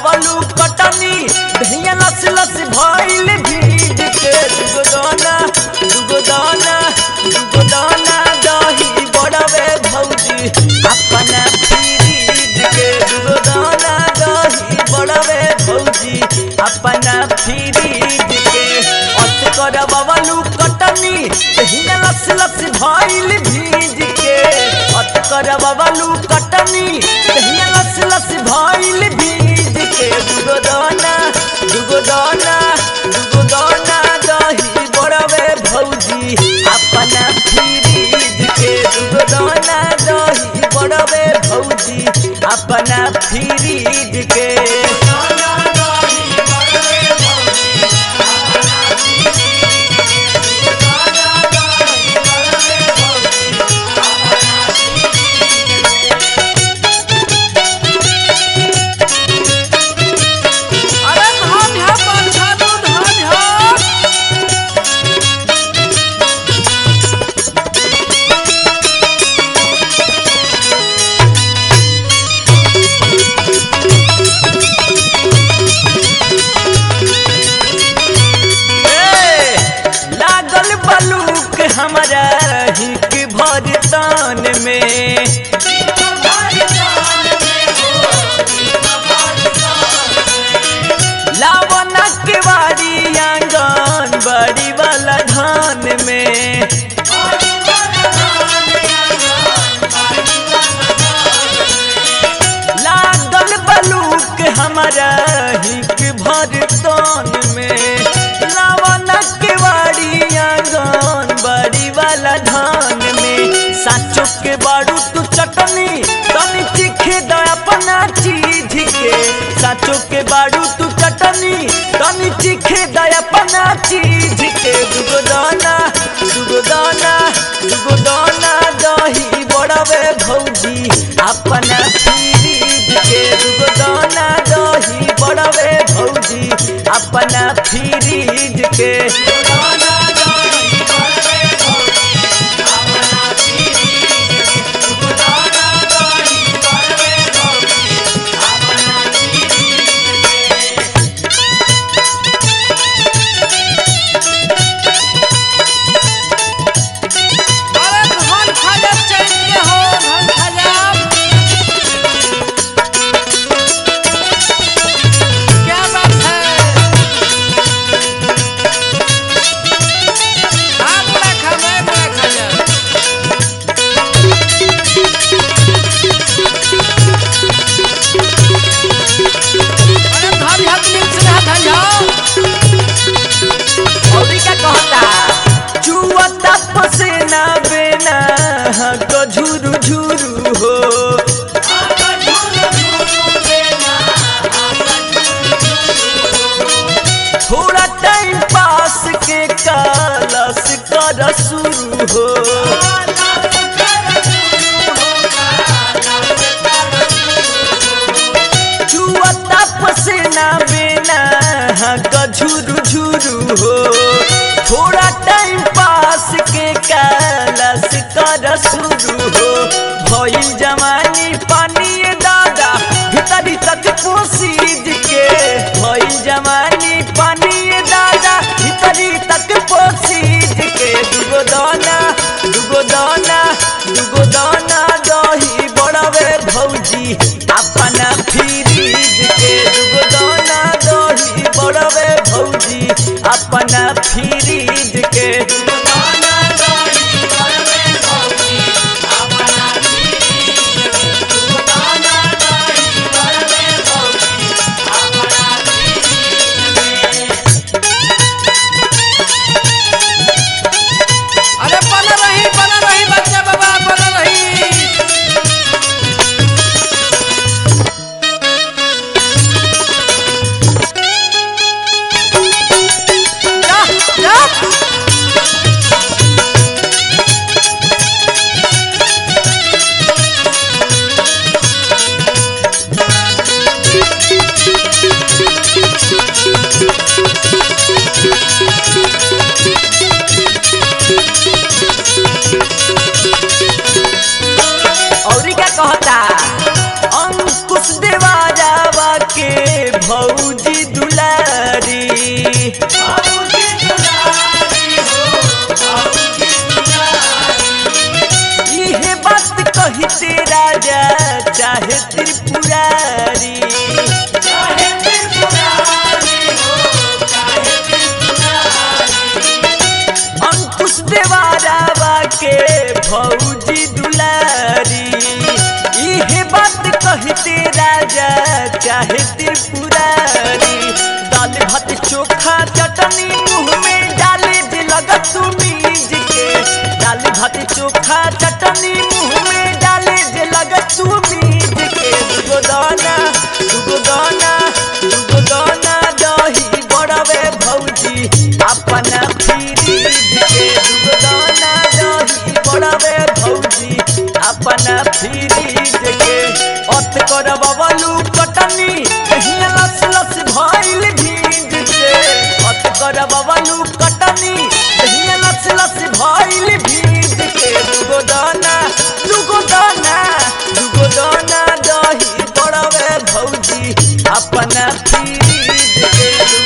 बवलू कटनी धैया लस लस भइल भीज के दुगो दाना दुगो दाना दुगो दाना दही बड़वे भौजी अपना फ्रीज के दुगो दाना दही बड़वे भौजी अपना फ्रीज के अत कर बवलू कटनी दहिया लस लस भइल भीज के अत कर बवलू कटनी दहिया लस लस भइल भीज के दुगो दाना दुगो दाना दुगो दाना दही बड़वे भौजी अपना फ्रीज के दुगो दाना दही बड़वे भौजी अपना फ्रीज के अरे धन है पंछानु धन है ए, लागल बलूक हमारा हिक भरतान में लावना के बाड़ी आंगन बड़ी वाला धान में लागल बलूक हमारा हिक भरतान में लावना के बाड़ी आंगन बड़ी वाला धान में साचो के बारू तू चटनी तनी चिखे द अपना चीज के साचो के बारू तू चटनी तनी चिखे द अपना चीज के दुगो दाना दुगो दाना दुगो दाना दही बड़वे भौजी अपना फ्रीज के दुगो दाना दही बड़वे भौजी अपना फ्रीज के अरे धन खजब चैत के हो धन खजब क्या बात है हाँ बुरा खा मैं बुरा खजब अरे धन हक मिक्स रहा धन औरी का कहता चुअता पसेना बेना तो झुरु झुरु हो थोड़ा टाइम पास के कालस कर शुरू हो चुअता पसेना बेना का झुरु झुरु हो थोड़ा टाइम पास के कालस कर शुरू हो भइल जवानी पानी दादा भीतरी तक पोसीज के भइल जवानी पानी दादा भीतरी तक पोसीज के दुगो दाना दुगो दाना दुगो दाना दही बड़वे भौजी अपना फ्रीज के दुगो दाना दही बड़वे भौजी अपना फ्रीज के अरे बना रही बना रही बच्चा बाबा बना रही जा जा चोखा चटनी मुंह में डाले जे लगत तू मीज के दुगो दाना दुगो दाना दुगो दाना दही बड़वे भौजी अपना फ्रीज के दुगो दाना दही बड़वे भौजी अपना फ्रीज के अत कर बबलू कटनी कहिया लस लस भइल भीज के अत कर बबलू कटनी कहिया लस लस भइल भीज के दुगो दाना दुगो दाना दुगो दाना दही बड़वे भौजी अपना फ्रीज के